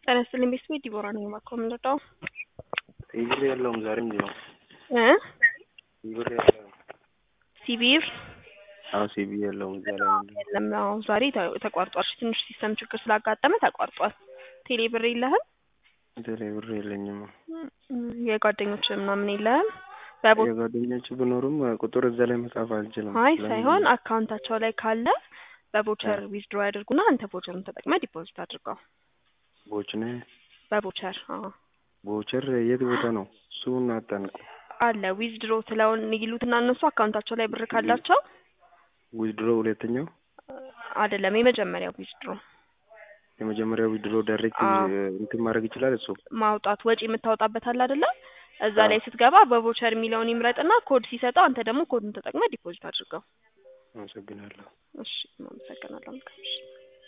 ጤና ይስጥልኝ ቤተሰብ ዲቦራ ነኝ። እባክዎ የምንረዳው ብር የለውም ዛሬ እንዲህ ነው። እ ብር የለውም። ሲቢር አዎ ሲቢ የለውም እዛ ላይ ምንድን ነው? የለም። አዎ ዛሬ ተ- ተቋርጧል። ትንሽ ሲስተም ችግር ስላጋጠመ ተቋርጧል። ቴሌ ብር የለህም? ቴሌ ብር የለኝም። እም፣ የጓደኞች ምናምን የለህም? በቦ የጓደኞች ቢኖሩም ቁጥር እዛ ላይ መጻፍ አልችልም። አይ ለምን? ሳይሆን አካውንታቸው ላይ ካለ በቦቸር ዊዝድሮ ያደርጉና አንተ ቦቸሩን ተጠቅመ ዲፖዚት አድርገው። ቦችኔ በቦቸር አዎ ቦቸር የት ቦታ ነው? እሱን አጣንቁ። አለ ዊዝድሮ ትለውን ይሉትና እነሱ አካውንታቸው ላይ ብር ካላቸው ዊድሮ ሁለተኛው አይደለም የመጀመሪያው ዊዝድሮ የመጀመሪያው ዊድሮ ዳይሬክት አዎ። እንትን ማድረግ ይችላል እሱ ማውጣት ወጪ የምታወጣበት አለ አይደለ? እዛ ላይ ስትገባ በቮቸር የሚለውን ይምረጥና ኮድ ሲሰጠው አንተ ደግሞ ኮዱን ተጠቅመ ዲፖዚት አድርገው። አመሰግናለሁ። እሺ፣ አመሰግናለሁ። መልካም እሺ